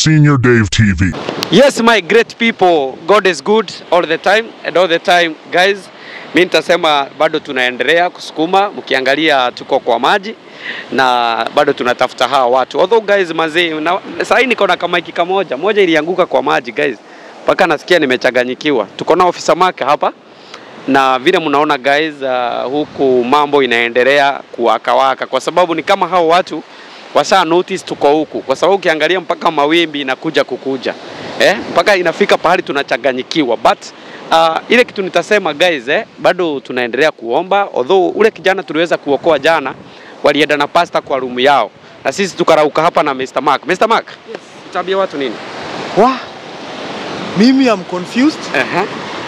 Senior Dave TV. Yes, my great people, God is good all the time and all the time guys. Mi nitasema bado tunaendelea kusukuma, mkiangalia tuko kwa maji na bado tunatafuta hawa watu. Although guys mazee, na sasa hii niko na kamaiki kamoja, moja ilianguka kwa maji guys, mpaka nasikia nimechanganyikiwa. Tuko na ofisa maka hapa na vile mnaona guys, uh, huku mambo inaendelea kuwakawaka, kwa sababu ni kama hao watu wasa notice tuko huku, kwa sababu ukiangalia mpaka mawimbi inakuja kukuja eh, mpaka inafika pahali tunachanganyikiwa but uh, ile kitu nitasema guys eh, bado tunaendelea kuomba, although ule kijana tuliweza kuokoa jana, walienda na pasta kwa rumu yao na sisi tukarauka hapa na Mr. Mark. Mr. Mark, yes. Utaambia watu nini? Wa, mimi am confused Aha.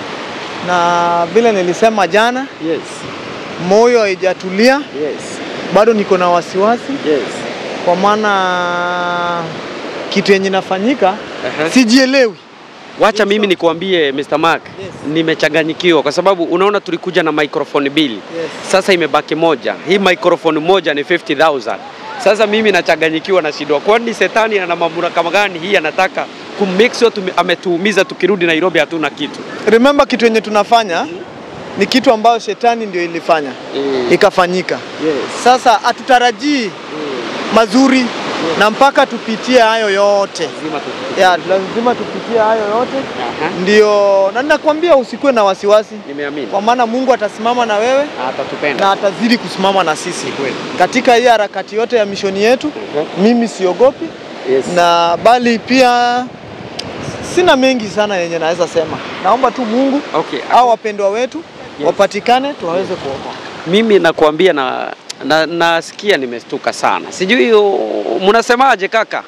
na vile nilisema jana, Yes. moyo haijatulia, Yes. bado niko na wasiwasi Yes. kwa maana kitu yenye nafanyika Aha. sijielewi. Wacha mimi nikuambie Mr. Mark, Yes. nimechanganyikiwa kwa sababu unaona tulikuja na microphone mbili. Yes. Sasa imebaki moja. Hii microphone moja ni 50,000. Sasa mimi nachanganyikiwa na shida. Kwani setani ana mamlaka kama gani hii anataka kummake sure tume- ametuumiza tukirudi Nairobi hatuna kitu. Remember kitu yenye tunafanya ni kitu ambayo shetani ndio ilifanya Mm. ikafanyika. Yes. Sasa hatutarajii mazuri na mpaka tupitie hayo yote Lazima tu- ya, lazima tupitie hayo yote Aha. ndio, na ninakwambia usikuwe na wasiwasi, Nimeamini. kwa maana Mungu atasimama na wewe Atatupenda. na atazidi kusimama na sisi kweli. katika hii harakati yote ya mishoni yetu. Mhm. Mimi siogopi Yes. na bali pia sina mengi sana yenye naweza sema. Naomba tu Mungu Okay. au wapendwa wetu Yes. wapatikane tuwaweze kuokoa. Mimi nakuambia na na nasikia nimestuka sana. Sijui uh, mnasemaje kaka?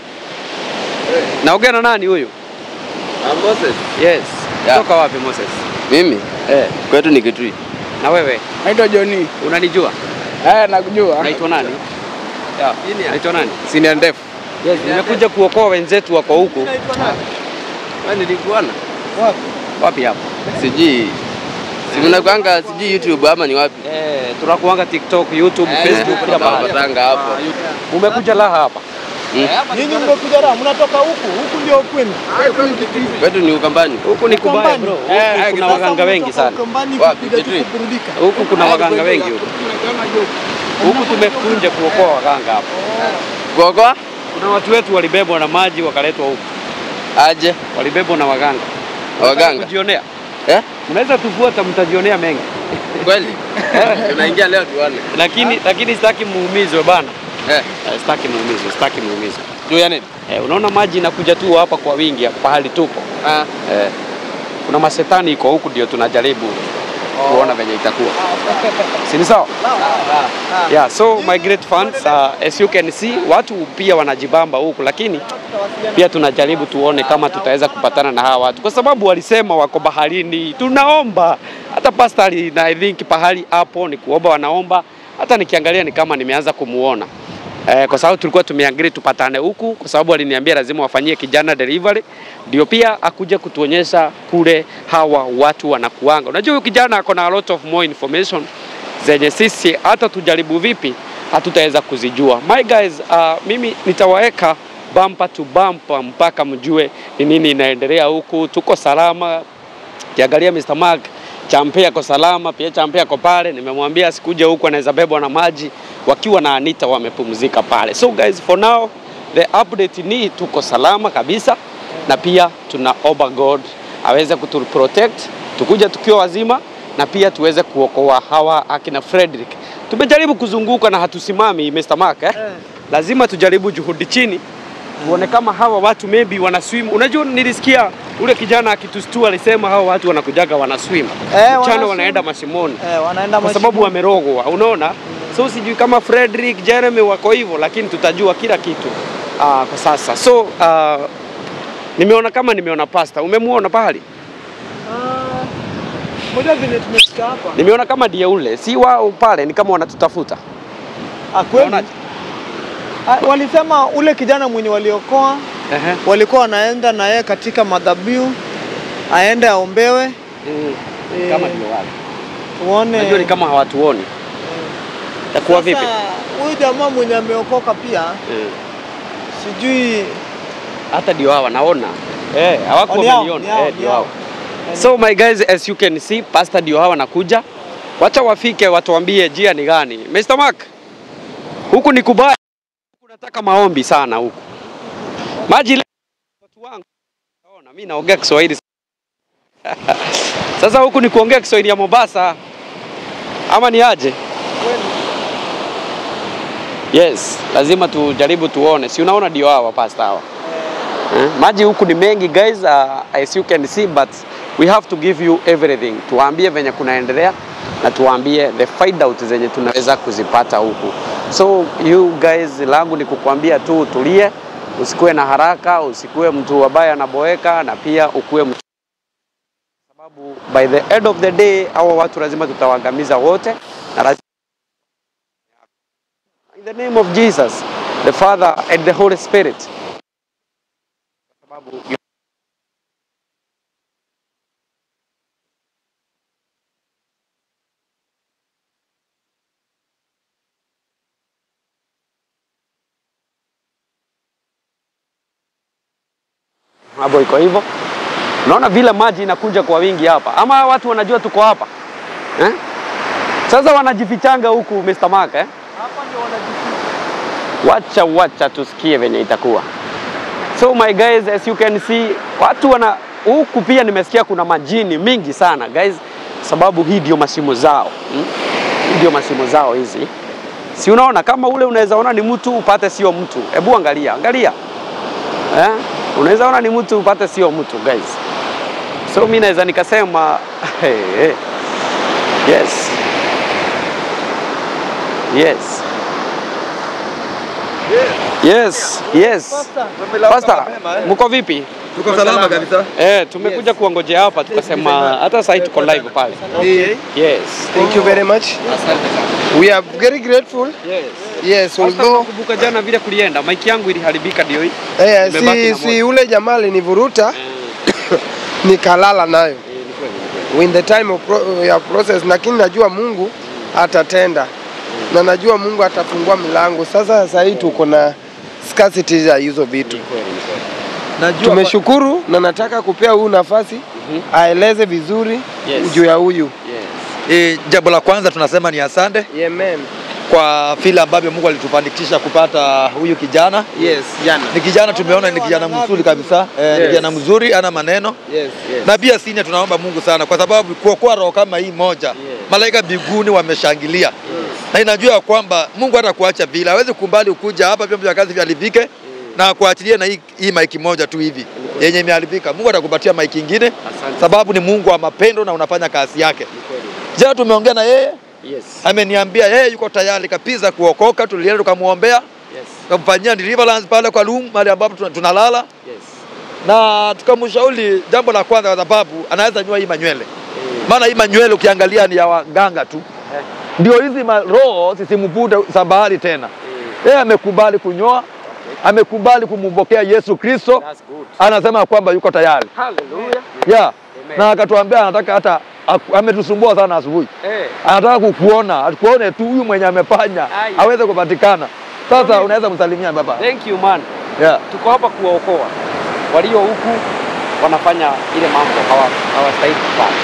Naongea na nani huyu? Ah, Moses. Yes. Yeah. Kutoka wapi Moses? Mimi Eh, kwetu ni Kitui. na wewe Naitwa Joni. unanijua? Eh, nakujua. Unaitwa nani? Yeah. Unaitwa nani? Senior Def. Yes, nimekuja kuokoa wenzetu wako huku. Wewe nilikuona? Wapi hapa? Sijui. Si mnakuanga sijui YouTube ama ni wapi? Eh, tunakuanga TikTok, YouTube, Facebook kila mahali. Patanga hapo. Umekuja laha hapa. Nyinyi mmekuja raha, mnatoka huku, huku ndio kwenu. Kwetu ni Ukambani. Huku ni kubaya Ukambani. bro. Eh, Huku eh, kuna sasa waganga wengi sana. Ukambani Wapi? kupiga tu Kitui? kuburudika. Huku kuna waganga wengi huku. Huku tumekuja kuokoa waganga hapa. Kuokoa? Kuna watu wetu walibebwa na maji wakaletwa huku. Aje. Walibebwa na waganga. Waganga. Kujionea. Eh? Mnaweza tufuata mtajionea mengi. Kweli? Tunaingia leo tuone. Lakini lakini sitaki muumizwe bana. Eh. Eh, Sitaki muumizwe, sitaki muumizwe. Juu ya nini? Eh, unaona maji inakuja tu hapa kwa wingi hapa pahali tupo. Ah. Eh, kuna masetani iko huku ndio tunajaribu kuona venye itakuwa. Si ni sawa? Yeah, so my great fans, uh, as you can see, watu pia wanajibamba huku lakini pia tunajaribu tuone kama tutaweza kupatana na hawa watu, kwa sababu walisema wako baharini. Tunaomba hata pastor na I think pahali hapo ni kuomba, wanaomba. Hata nikiangalia ni kama nimeanza kumuona eh, kwa sababu tulikuwa tumeangalia tupatane huku, kwa sababu aliniambia lazima wafanyie kijana delivery, ndio pia akuja kutuonyesha kule hawa watu wanakuanga. Unajua huyu kijana ako na a lot of more information zenye sisi hata tujaribu vipi hatutaweza kuzijua. My guys, uh, mimi nitawaweka bumper to bumper mpaka mjue ni nini inaendelea huku. Tuko salama, kiangalia Mr. Mark Champe ako salama, pia Champe ako pale. Nimemwambia asikuja huku, anaweza bebwa na maji, wakiwa na Anita wamepumzika pale. So guys, for now the update ni tuko salama kabisa, na pia tunaomba God aweze kutu protect tukuja tukiwa wazima, na pia tuweze kuokoa hawa akina Frederick. Tumejaribu kuzunguka na hatusimami Mr. Mark eh? Lazima tujaribu juhudi chini tuone kama hawa watu maybe wana swim. Unajua, nilisikia ule kijana akitustua alisema hawa watu wanakujaga wana swim Eh, wana mchana swim. wanaenda mashimoni Eh, wanaenda kwa sababu wamerogwa, unaona. So sijui kama Frederick Jeremy wako hivyo, lakini tutajua kila kitu uh, kwa sasa. So uh, nimeona kama nimeona pasta. Umemuona pahali? moja vile tumefika hapa. Nimeona kama ndiye ule, si wao pale, ni kama wanatutafuta. Ah, kweli. Unaonaje? Ah, Walisema ule kijana mwenye waliokoa Ehe. walikuwa wanaenda na yeye katika madhabihu aende aombewe Mm. Eh, Kama ndio wale. tuone. Najua ni kama hawatuoni. Itakuwa vipi? Sasa huyu jamaa mwenye ameokoka pia Mm. sijui hata ndio hawa naona eh, hawako Ni hao, wameniona ni hao, eh, ni ndio hao. hawa. So my guys, as you can see, pastor ndio hawa nakuja. Wacha wafike watuambie njia ni gani. Mr. Mark, huku ni kubaya. Huku nataka maombi sana huku. Maji le- watu wangu. Naona mimi naongea Kiswahili. Sasa huku ni kuongea Kiswahili ya Mombasa. Ama ni aje? Yes, lazima tujaribu tuone. Si unaona ndio hawa pasta hawa. Eh, maji huku ni mengi guys, uh, as you can see but we have to give you everything. Tuwaambie venye kunaendelea na tuwaambie the find out zenye tunaweza kuzipata huku. So you guys, langu ni kukuambia tu utulie, usikuwe na haraka, usikuwe mtu ambaye anaboeka na pia ukuwe mtu sababu by the end of the day hawa watu lazima tutawaangamiza wote na lazima in the name of Jesus the Father and the Holy Spirit sababu hapo iko hivyo. Unaona vile maji inakuja kwa wingi hapa, ama watu wanajua tuko hapa eh? Sasa wanajifichanga huku Mr. Mark eh? Hapa ndio wanajificha. Wacha wacha tusikie venye itakuwa. So my guys, as you can see, watu wana huku pia nimesikia kuna majini mingi sana guys, sababu hii ndio mashimo zao hmm? Hii ndio mashimo zao hizi. Si unaona kama ule unaweza ona ni mtu upate sio mtu. Hebu angalia, angalia. Eh? Unaweza ona ni mtu upate sio mtu guys. So mimi naweza nikasema hey, hey. Yes. Yes. Yes, yes. Pastor, mko vipi? Tuko salama kabisa. Eh, tumekuja kuongojea hapa tukasema hata sasa tuko live pale. Yes. Thank you very much. We are very grateful. Yes. Yes, Pastor, although nakumbuka jana vile kulienda, mic yangu iliharibika ndio hii. eh, Nimebaki si, na si moja. ule jamaa alinivuruta Eh, nikalala nayo eh, ni kweli. in the time of pro, ya process, lakini najua Mungu atatenda na najua Mungu atafungua milango. Sasa sasa hii tuko na scarcity ya hizo vitu. Ni kweli, ni kweli. Najua tumeshukuru na nataka kupea huyu nafasi Mhm. aeleze vizuri Yes. juu ya huyu. Yes. E, jambo la kwanza tunasema ni asante Amen. kwa vile ambavyo Mungu alitufanikisha kupata huyu kijana. Yes, jana. Ni kijana tumeona ni kijana mzuri kabisa e, ni Yes. kijana mzuri, ana maneno Yes, yes. na pia sini tunaomba Mungu sana kwa sababu kuokoa roho kama hii moja malaika mbinguni wameshangilia na inajua ya kwamba Mungu hata kuacha vile hawezi kumbali ukuja hapa vyombo vya kazi viharibike na kuachilia na hii, hii maiki moja tu hivi yenye imeharibika. Mungu atakupatia maiki ingine Asante. sababu ni Mungu wa mapendo na unafanya kazi yake. Jana tumeongea na yeye Yes. ameniambia yeye yuko tayari kabisa kuokoka. Tulienda tukamwombea, Yes. tukamfanyia deliverance pale kwa room mahali ambapo tuna- tunalala, Yes. na tukamshauri jambo la kwanza, kwa sababu anaweza nyua hii manywele, maana hii manywele ukiangalia ni ya waganga tu, ndio hizi ma- roho zisimvute sabahali tena. Yeye amekubali kunyoa, amekubali kumpokea Yesu Kristo, That's good. anasema kwamba yuko tayari Hallelujah. yeah. Amen. na akatuambia anataka hata aku- ametusumbua sana asubuhi Eh. anataka kukuona, atukuone tu huyu mwenye amefanya Ai. aweze kupatikana. Sasa unaweza msalimia baba. Thank you man. Yeah. Tuko hapa kuwaokoa walio huku wanafanya ile mambo hawa- hawastahili kufanya.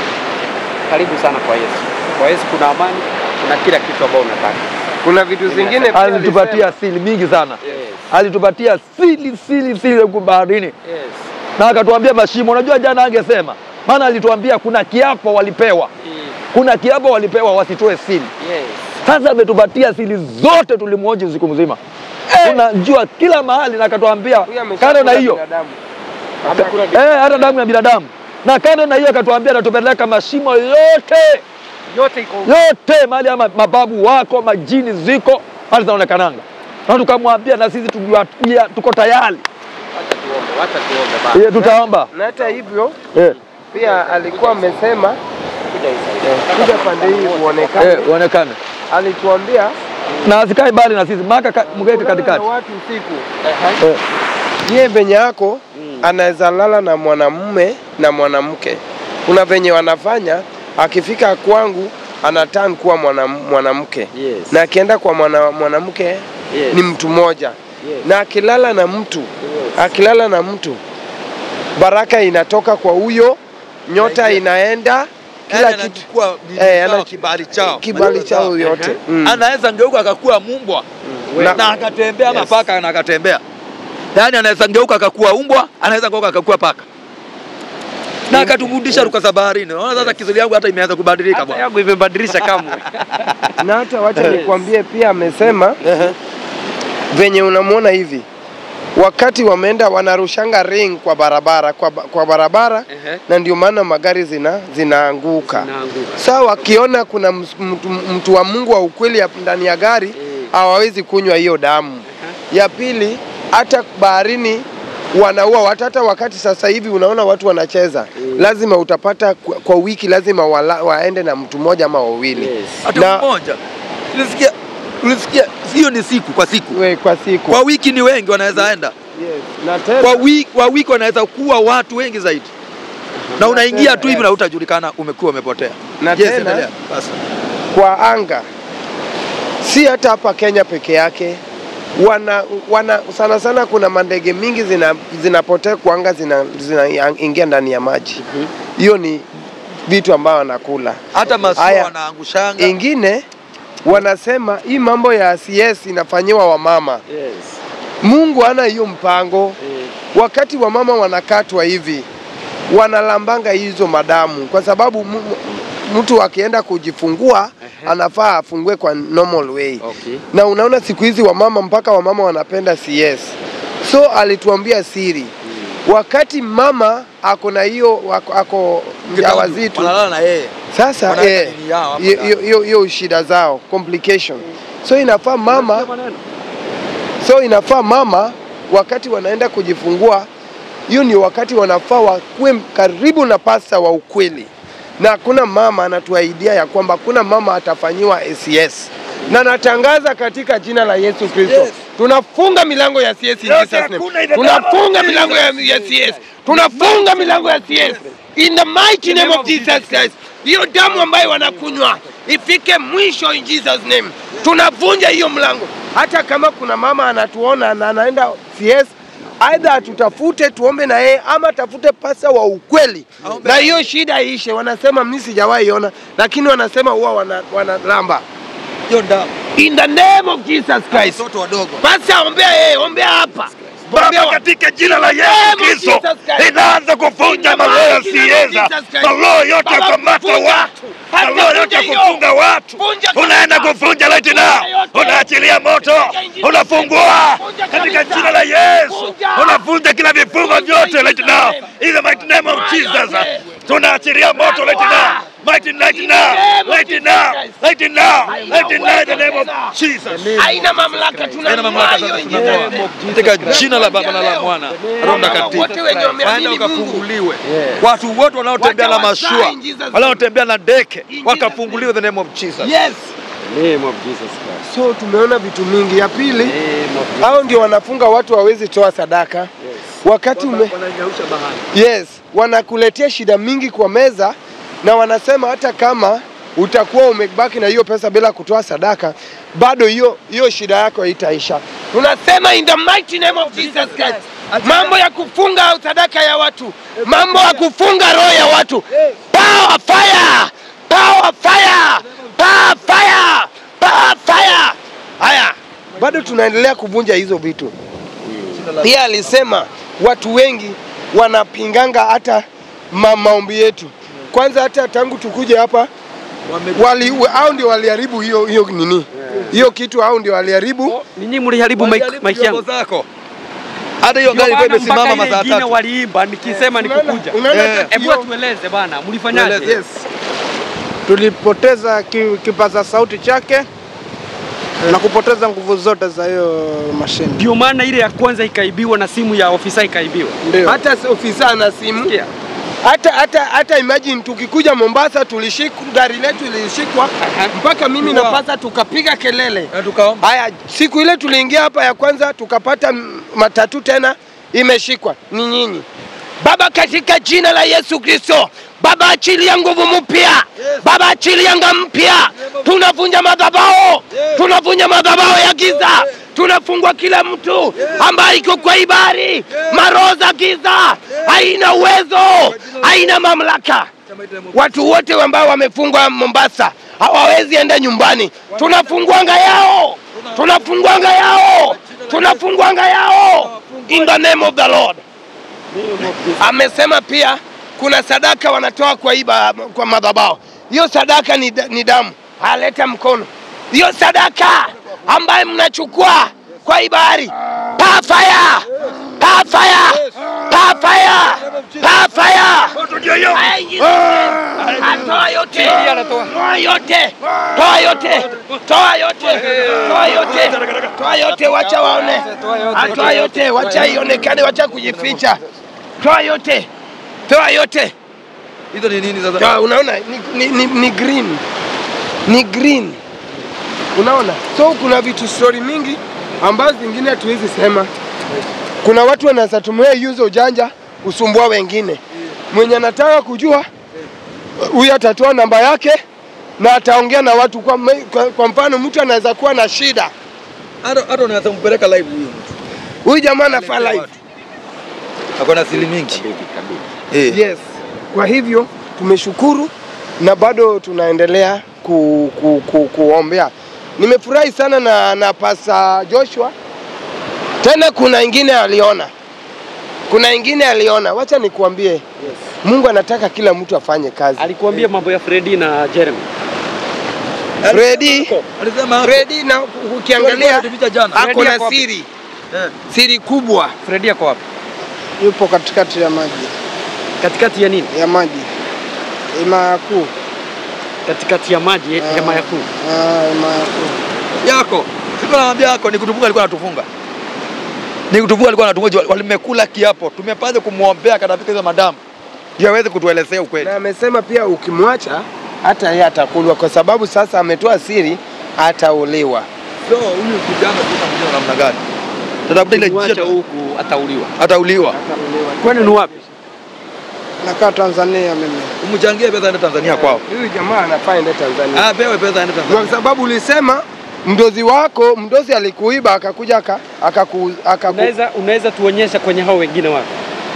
Karibu sana kwa Yesu. Kwa Yesu kuna amani, kuna kila kitu ambao unataka. Kuna vitu zingine pia Alitupatia siri mingi sana, Yes. alitupatia siri siri siri huku baharini, Yes. na akatuambia mashimo. Unajua jana angesema, maana alituambia kuna kiapo walipewa, Mm. kuna kiapo walipewa wasitoe siri. Yes. Sasa ametupatia siri zote, tulimwoji usiku mzima, tunajua kila mahali, na akatuambia Huyu ameshakula kando na hiyo binadamu. Amekula eh, hata damu ya binadamu, na kando na hiyo akatuambia atatupeleka mashimo yote yote iko huku. yote mahali ama mababu wako majini ziko hali zinaonekananga, na tukamwambia na sisi tujua- pia tuko tayari Wacha tuombe, wacha tuombe baba. eh, tutaomba Na hata hivyo eh, pia alikuwa amesema Kuja hii side. kuja pande hii uonekane. eh, uonekane Alituambia na asikae mbali na sisi, maka ka- mgeke kulala na katikati watu usiku. Ehe. eh, Yeye venye yako anaweza lala na mwanamume na mwanamke. Kuna venye wanafanya, akifika kwangu anaturn kuwa mwana- mwanamke Yes. na akienda kwa mwana- mwanamke Yes. ni mtu mmoja. na akilala na mtu akilala na mtu baraka inatoka kwa huyo, nyota inaenda kila Yaani kitu anachukua nini Eh, zao, ana- kibali chao kibali chao yote mm. anaweza ngeuka akakuwa mumbwa Na- na akatembea ama Yes. paka na akatembea. Yaani anaweza ngeuka akakuwa umbwa, anaweza ngeuka akakuwa paka na akaturudisha ruka baharini. Unaona sasa kizuri yangu hata imeanza kubadilika Hata bwana. yangu imebadilisha kamwe. na hata wacha nikwambie pia amesema venye unamwona hivi wakati wameenda wanarushanga ring kwa barabara kwa, ba- kwa barabara Ehe. na ndio maana magari zina zinaanguka Zinaanguka. saa wakiona kuna ms- mtu, mtu wa Mungu wa ukweli ya- ndani ya gari hawawezi kunywa hiyo damu. Ya pili, hata baharini wanaua watu. Hata wakati sasa hivi unaona watu wanacheza, lazima utapata kwa, kwa wiki lazima wala, waende na mtu mmoja ama wawili Hata na mmoja. Tulisikia tulisikia hiyo ni siku kwa siku. we, kwa siku Kwa wiki ni wengi wanaweza enda. yes. na tena, Kwa wiki, kwa wiki wanaweza kuwa watu wengi zaidi. Na unaingia tu hivi na utajulikana umekuwa umepotea. Na Yes, tena- endelea. Basi. kwa anga si hata hapa Kenya peke yake wana, wana sana sana kuna mandege mingi zina, zinapotea kwa anga zinaingia zina ingia ndani ya maji hiyo ni vitu ambayo wanakula Hata masua Haya. wanaangushanga. ingine wanasema hii mambo ya CS inafanyiwa wamama Yes. Mungu hana hiyo mpango wakati wamama wanakatwa hivi wanalambanga hizo madamu kwa sababu mu- mu- mtu akienda kujifungua anafaa afungue kwa normal way Okay. na unaona siku hizi wamama mpaka wamama wanapenda CS so alituambia siri wakati mama ako na hiyo ako, ako mjawazito Wanalala na yeye. sasa Wanaweka eh, nini yao hapo hiyo- ndani. hiyo hiyo- hiyo shida zao complication so inafaa mama so inafaa mama wakati wanaenda kujifungua hiyo ni wakati wanafaa wakuwe karibu na pasta wa ukweli na hakuna mama anatuahidia ya kwamba hakuna mama atafanyiwa ACS na natangaza katika jina la Yesu Kristo Yes. tunafunga milango ya CS in Jesus name. tunafunga milango ya, ya CS tunafunga milango ya CS in the mighty name of Jesus Christ hiyo damu ambayo wanakunywa ifike mwisho in Jesus name tunavunja hiyo mlango hata kama kuna mama anatuona na anaenda CS aidha tutafute tuombe na yeye ama tafute pasa wa ukweli Aombe. na hiyo shida iishe wanasema mimi sijawahi ona lakini wanasema huwa wana, wanalamba Hiyo damu. in the name of Jesus Christ Watoto wadogo. basi ombea yeye ombea hapa Ombea Baba, wa- katika jina la Name Yesu of Kristo, Jesus Christ. inaanza kufunja In the maroho ya mighty name of sieza, Jesus Christ. maroho yote ya Baba, kukamata funja. watu, Hata maroho yote ya funja hiyo. kufunga watu, Funja unaenda kabisa. kufunja right now, Funja yote. unaachilia moto, Funja injili. unafungua Funja katika kabisa. jina la Yesu, Funja. unavunja kila vifungo Funja vyote right injili. now, in the mighty name of Funja Jesus, yote. tunaachilia moto right now, mighty right In the now, name of right Jesus now, Christ. right now, Haina right now, in the name uwezo of Jesus. haina mamlaka Haina mamlaka tunamwayo sasa in tunamoa. Jesus name. Katika jina la Baba na la Mwana, Roho Mtakatifu. wote wenye Waende wameamini Mungu wakafunguliwe. Watu wote wanaotembea na Watawazaa mashua, in Jesus name. wanaotembea na deke, In Jesus wakafunguliwe the name of Jesus. yes Name of Jesus Christ. so tumeona vitu mingi ya pili Name of Jesus. hao ndio wanafunga watu hawezi toa sadaka wakati ume, Wananyausha bahari. yes wanakuletea shida mingi kwa meza na wanasema hata kama utakuwa umebaki na hiyo pesa bila kutoa sadaka bado hiyo hiyo shida yako haitaisha tunasema in the mighty name of Jesus Christ mambo ya kufunga sadaka ya watu mambo ya kufunga roho ya watu power fire power fire power fire power fire haya bado tunaendelea kuvunja hizo vitu pia alisema watu wengi wanapinganga hata ma maombi yetu. Kwanza hata tangu tukuje hapa wali au ndio waliharibu hiyo hiyo nini hiyo kitu, au ndio waliharibu. Ninyi mliharibu mic- mic yangu. zako. Hata hiyo Ndio gari ilikuwa maana mpaka imesimama ile masaa ingine tatu. waliimba nikisema Unaona- nikukuja. unaona Eh. hata Hebu hiyo- tueleze bana, mlifanyaje? Tueleze. Yes. tulipoteza ki, kipaza sauti chake na kupoteza nguvu zote za hiyo mashine. Ndio maana ile ya kwanza ikaibiwa na simu ya ofisa ikaibiwa. Ndio. hata s- ofisa ana simu Sikia. hata hata hata imagine tukikuja Mombasa tulishikwa gari letu lilishikwa Aha. mpaka mimi Wow. na pasa tukapiga kelele. Na tukaomba. Haya, siku ile tuliingia hapa ya kwanza tukapata m- matatu tena imeshikwa ni nyinyi. Baba, katika jina la Yesu Kristo, Baba achilia nguvu mpya, Baba achilia anga mpya. Tunavunja madhabahu, tunavunja madhabahu ya giza tunafungwa kila mtu ambaye iko kwa ibari. Maroho za giza haina uwezo, haina mamlaka. Watu wote ambao wamefungwa Mombasa hawawezi enda nyumbani. Tunafungwanga yao, tunafungwanga yao, tunafungwanga yao in the name of the Lord. Amesema pia kuna sadaka wanatoa kwa iba, kwa madhabahu. Hiyo sadaka ni, ni damu, aleta mkono. Hiyo sadaka ambaye mnachukua kwa ibari, pa fire, pa fire, pa fire, pa fire. Moto ndio hiyo. Toa yote, toa yote, toa yote, toa yote, toa yote, toa yote, wacha waone, Ah, toa yote, wacha ionekane, wacha kujificha, toa yote, toa yote. Hizo ni nini sasa? Toa, unaona ni, ni, ni, ni green, ni green, unaona. So kuna vitu story mingi ambazo zingine hatuwezi sema. Kuna watu wanaweza tumia hizo ujanja kusumbua wengine. Mwenye anataka kujua huyu atatoa namba yake na ataongea na watu kwa, me- kwa, kwa mfano mtu anaweza kuwa na shida, Hata hata unaweza kumpeleka live huyu mtu. huyu jamaa anafaa live. Ako na siri mingi. Eh. Yes. Kwa hivyo tumeshukuru na bado tunaendelea ku, ku, ku, kuombea. Nimefurahi sana na, na pasa Joshua. Tena kuna ingine aliona, kuna ingine aliona. Wacha nikuambie yes. Mungu anataka kila mtu afanye kazi. Alikuambia mambo ya Freddy na Jeremy. Freddy, Alisema hapo. Freddy na ukiangalia Tulipicha jana. ako Freddy na ako wapi? siri Eh. siri kubwa. Freddy ako wapi? Yupo katikati ya maji Katikati ya nini? ya maji hema kuu, Katikati ya maji, hema ya kuu. Ah, hema kuu. Yako. Siko naambia yako ni kutufunga alikuwa anatufunga. Ni kutufunga alikuwa anatufunga walimekula kiapo. Tumepaza kumwombea katafika hizo madamu. Ndio aweze kutuelezea ukweli. Na amesema pia ukimwacha hata yeye atakulwa, kwa sababu sasa ametoa siri, atauliwa. So huyu kijana tunamjua namna gani? Tutafuta ile Mwacha njia huku atauliwa. atauliwa. Kwani ni wapi? Nakaa Tanzania mimi. Umchangie pesa aende Tanzania kwao. Huyu jamaa anafaa ende Tanzania, Ah, pewe pesa aende Tanzania. kwa sababu ulisema mdozi wako mdozi alikuiba akakuja aka, akaku, akaku, Unaweza unaweza tuonyesha kwenye hao wengine wapi?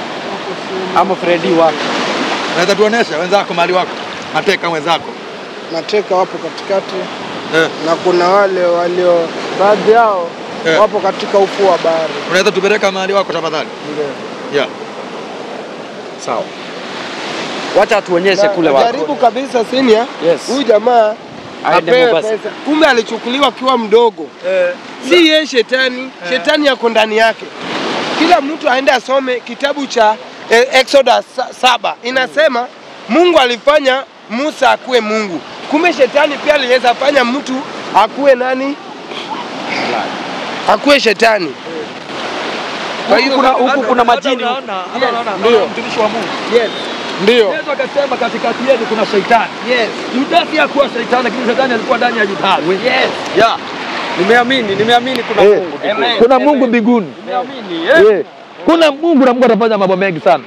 Ama Freddy wapi? Naweza tuonesha wenzako mali wako. Mateka wenzako. Mateka wapo katikati Eh. na kuna wale walio baadhi yao Eh. wapo katika ufuo wa bahari. Unaweza tupeleka mahali wako tafadhali? Yeah. Sawa. Wacha atuonyeshe kule wako. jaribu kabisa senior, Yes. huyu jamaa Aende apewe Mombasa. pesa. Kumbe alichukuliwa akiwa mdogo, Eh. si yeye shetani, shetani yako ndani yake. Kila mtu aende asome kitabu cha eh, Exodus sa- saba inasema Mungu alifanya Musa akuwe Mungu, kumbe shetani pia aliweza fanya mtu akuwe nani? Akuwe shetani. Kwa hiyo kuna huku kuna majini. huku. Ndio. Mtumishi wa Mungu. yes, Ndio. Yesu akasema katikati yenu kuna shetani. yes, Yudasi hakuwa shetani lakini shetani alikuwa ndani ya Yudasi. yes. Yeah. Nimeamini, nimeamini kuna Eh, Mungu. Amen. Kuna Mungu mbinguni. Nimeamini. Eh. Eh. Kuna Mungu na Mungu atafanya mambo mengi sana.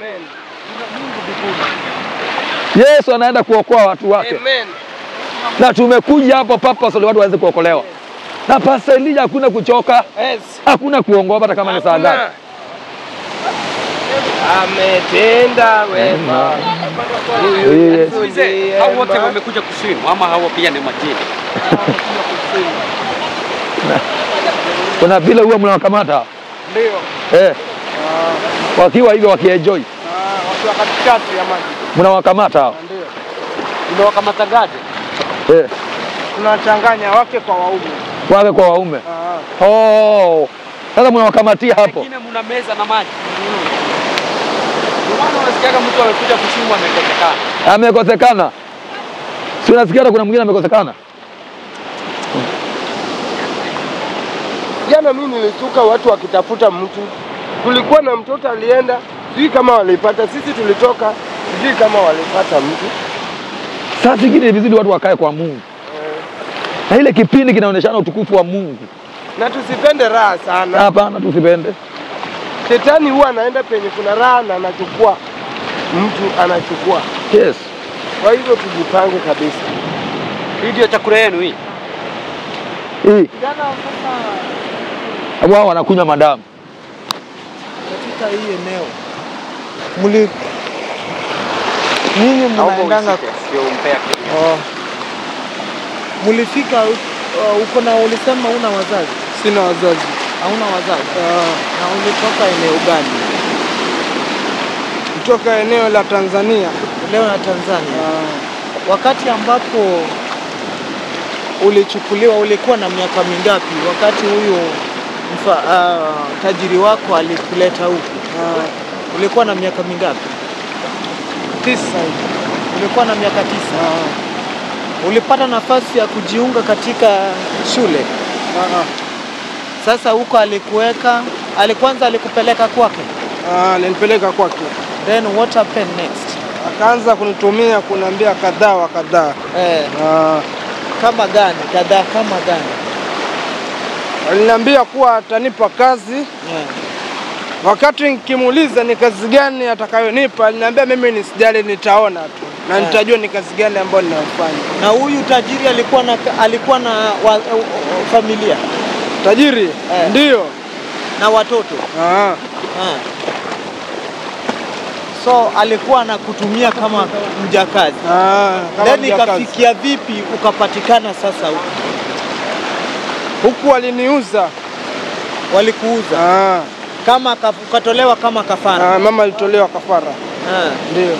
Yesu anaenda kuokoa watu wake. Amen. Na tumekuja hapo purposely watu waweze kuokolewa. Na Pastor Elijah hakuna kuchoka, Yes. hakuna kuongopa hata kama ni saa Hakuna. ngapi. Ametenda wema. Yes. Tuulize, hao wote wamekuja kuswim ama hao pia ni majini? Kuna vile huwa mnawakamata Ndio. eh, wakiwa hivyo wakienjoy, Ah, wakiwa katikati ya maji. mnawakamata hao Ndio. Unawakamataje? eh, Tunachanganya wake kwa waume. wake kwa waume. Ah. Oh, sasa mnawakamatia hapo. Wengine mna meza na maji. Ndio maana unasikiaga mtu amekuja kuswim amekosekana. Amekosekana, si unasikia hata kuna mwingine amekosekana. Jana mimi nilishtuka watu wakitafuta mtu. Kulikuwa na mtoto alienda, sijui kama walipata. Sisi tulitoka, sijui kama walipata mtu. Saa zingine ni vizuri watu wakae kwa Mungu, na ile kipindi kinaonyeshana utukufu wa Mungu. Na tusipende raha sana. Hapana, tusipende. Shetani huwa anaenda penye kuna raha na anachukua mtu, anachukua. Yes. Kwa hivyo tujipange kabisa. Hii ndio chakula yenu hii. Hii Jana sasa wao wanakunywa madamu. katika hii eneo mli nyinyi mnaendanga oh. Mlifika uh, uko na ulisema una wazazi Sina wazazi. hauna wazazi na ulitoka eneo gani Kutoka eneo la Tanzania. leo na Tanzania wakati ambapo ulichukuliwa ulikuwa na miaka mingapi wakati huyo mfa, uh, tajiri wako alikuleta huku ulikuwa na miaka mingapi Tisa hivi. ulikuwa na miaka tisa ulipata nafasi ya kujiunga katika shule sasa huko alikuweka alikwanza alikupeleka kwake Ah, Alinipeleka kwake. then what happened next Akaanza kunitumia kuniambia kadhaa wa kadhaa. eh, Ah, kama gani kadhaa kama gani Aliniambia kuwa atanipa kazi yeah. Wakati nikimuuliza ni kazi gani atakayonipa, aliniambia mimi nisijali, nitaona tu na Eh. nitajua ni kazi gani ambayo ninayofanya. na huyu tajiri alikuwa na alikuwa na wa, uh, uh, familia Tajiri Eh. ndiyo. na watoto Ah, Ah. so alikuwa anakutumia kama mjakazi ah, kama then mjakazi. ikafikia vipi ukapatikana sasa huku Huku waliniuza. walikuuza Ah, kama ka- ukatolewa kama kafara ah, mama alitolewa kafara. Ah. Ndio.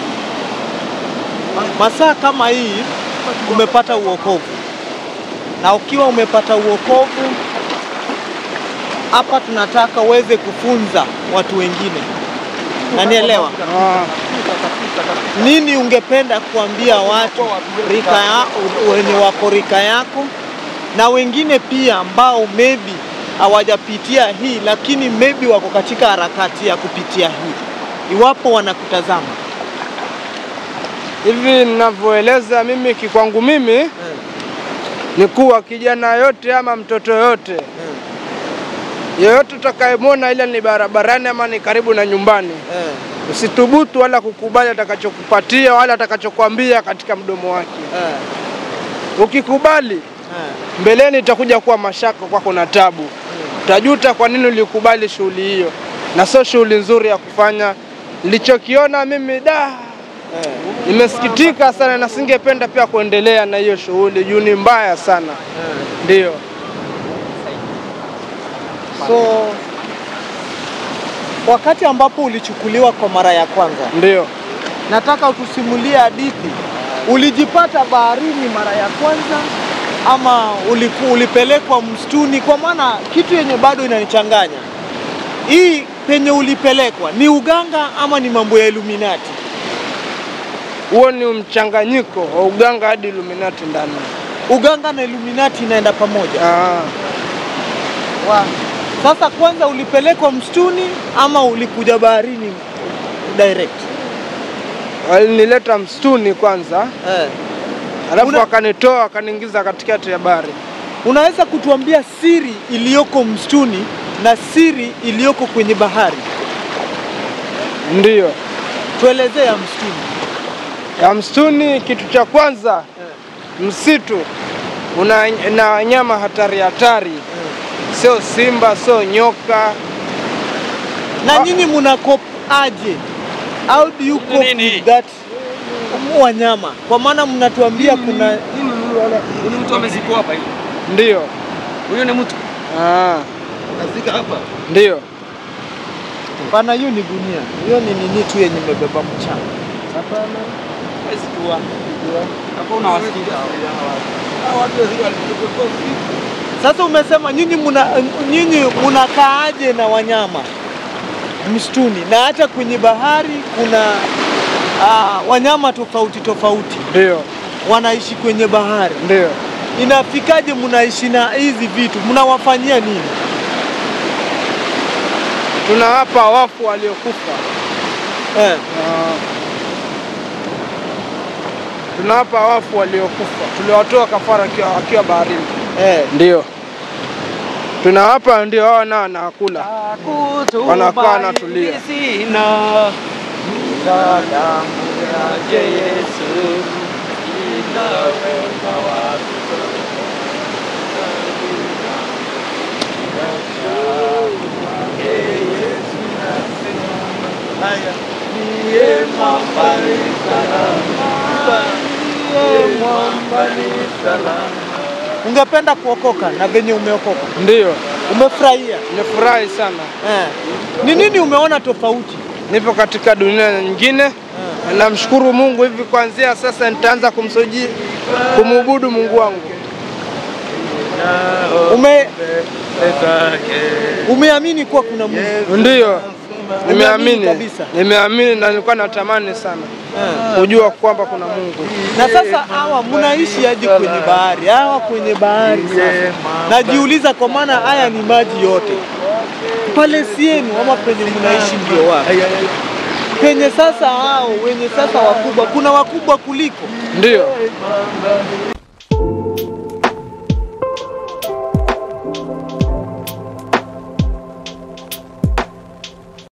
masaa kama hii umepata uokovu na ukiwa umepata uokovu hapa tunataka uweze kufunza watu wengine nanielewa Ah, nini ungependa kuambia watu rika ya, wenye wako rika yako na wengine pia ambao maybe hawajapitia hii lakini maybe wako katika harakati ya kupitia hii iwapo wanakutazama hivi ninavyoeleza mimi kikwangu mimi Eh, ni kuwa kijana yote ama mtoto yote eh, yeyote utakayemwona ila ni barabarani ama ni karibu na nyumbani, eh. usithubutu wala kukubali atakachokupatia wala atakachokwambia katika mdomo wake. Eh, Ukikubali eh, mbeleni itakuja kuwa mashaka kwako na tabu, utajuta kwa nini ulikubali shughuli hiyo, na sio shughuli nzuri ya kufanya. Nilichokiona mimi da, eh. nimesikitika sana na singependa pia kuendelea na hiyo shughuli juu ni mbaya sana. Ndio So wakati ambapo ulichukuliwa kwa mara ya kwanza, ndio. nataka utusimulie hadithi. Ulijipata baharini mara ya kwanza ama uliku, ulipelekwa msituni? Kwa maana kitu yenye bado inanichanganya hii, penye ulipelekwa ni uganga ama ni mambo ya Illuminati? Huo ni mchanganyiko wa uganga hadi Illuminati ndani. Uganga na Illuminati inaenda pamoja. Ah, Wa. Sasa kwanza ulipelekwa msituni ama ulikuja baharini direct? walinileta msituni kwanza, Eh. alafu Una- wakanitoa wakaniingiza katikati ya bahari. Unaweza kutuambia siri iliyoko msituni na siri iliyoko kwenye bahari? Ndiyo, Tuelezee ya msituni. ya msituni, kitu cha kwanza msitu una na wanyama hatari hatari, sio simba, sio nyoka. Na Ah. nyinyi mna cope aje? How do you cope Nini? with that wanyama? Kwa maana mnatuambia kuna Huyu mtu amezikwa hapa hivi. Ndiyo. Huyu ni mtu. Ah, Anazika hapa. ndiyo. pana, hiyo ni gunia, hiyo ni nini tu yenye imebeba mchanga. Hapana. Huwezi kuwa. Hapo unawasikiza. Sasa umesema nyinyi muna nyinyi mnakaaje na wanyama msituni na hata kwenye bahari kuna ah, wanyama tofauti tofauti Ndiyo, wanaishi kwenye bahari. ndiyo. Inafikaje mnaishi na hizi vitu, mnawafanyia nini? Tunawapa wafu waliokufa. Eh, Ah. Tunawapa wafu waliokufa, tuliwatoa kafara wakiwa wakiwa baharini. eh. Ndio tunawapa, ndio wao nao wanakula. Wanakaa wanatulia. Sina damu yake Yesu inaweza Ungependa kuokoka na venye umeokoka, Ndiyo, umefurahia nimefurahi sana. eh? Ni nini umeona tofauti? Nipo katika dunia nyingine na namshukuru Mungu. Hivi kuanzia sasa nitaanza kumsuji kumuabudu Mungu wangu. Ume umeamini kuwa kuna Mungu Ndiyo, Umeamini nimeamini kabisa? nimeamini na nilikuwa natamani sana kujua kwamba kuna Mungu. na sasa hawa mnaishi hadi kwenye bahari, hawa kwenye bahari sasa. Najiuliza kwa maana haya ni maji yote pale sienu ama penye mnaishi ndio wapi? Penye sasa hao wenye sasa wakubwa, kuna wakubwa kuliko Ndiyo,